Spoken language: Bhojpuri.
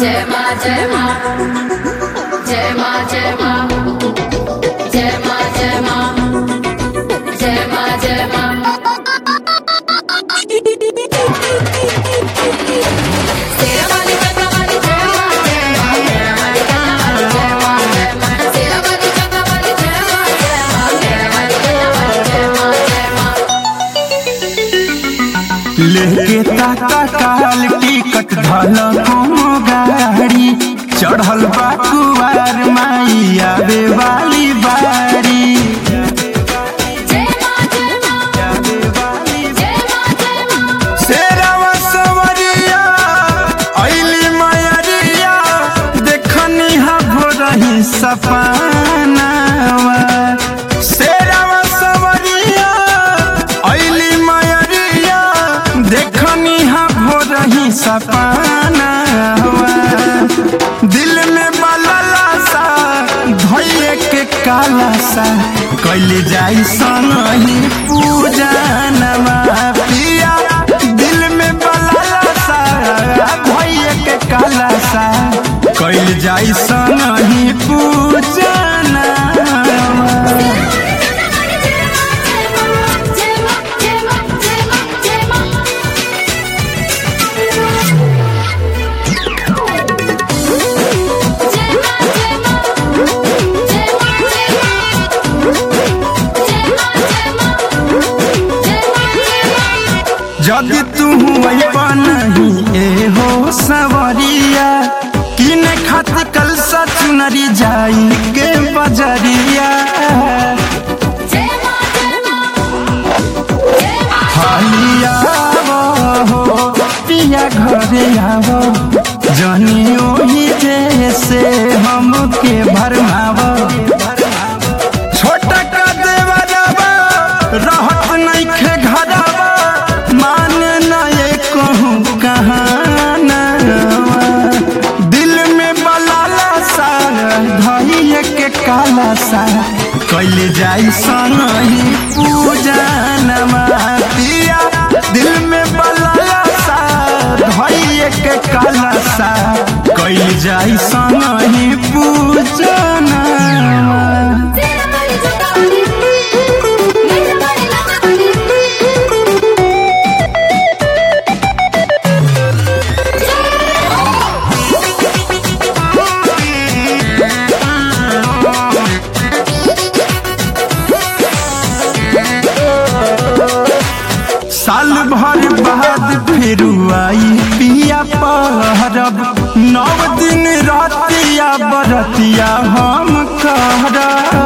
जय माँ जय माँ जय माँ जय माँ जय माँ जय माँ जय माँ जय माँ तेरा वाली चक्का वाली जय माँ जय माँ तेरा वाली चक्का वाली जय माँ जय माँ तेरा वाली चक्का वाली जय माँ जय माँ तेरा वाली चक्का वाली जय माँ जय माँ लेके ताता काल टिकट धल कोनो गाड़ी चढ़ल बा कुवार माई आवे वाली बारी जय माँ जय माँ आवे वाली जय माँ जय माँ शेरवा सवरिया अइली मयरिया देखनी हा भोरही सपनावा शेरवा सवरिया अइली मयरिया देखनी हा भोरही सपनावा दिल में बलला सा धैये के काला सा कैले जाई सनही पूजा नमा पिया दिल में बलला सा धैये के काला सा कैले जाई सनही पूजा नमा जदि तू नहीं ए हो सवरिया किन खत कल सचुनरी जाई के बजरिया हालिया हो पिया घरे आवो जनी ओही जैसे हमके भरमावो छोटा का देवरवा रहत नइखे घरवा माने न ये कहूँ कहानवा दिल में बलाला सा धइये के काला सा कैले जाई सनही पूजा नमा पिया दिल में बलाला सा धइये के काला सा कैले जाई सनही पूजा नमा साल भर बाद फिर आई पिया पहरब नौ दिन रतिया बरतिया हम कहरब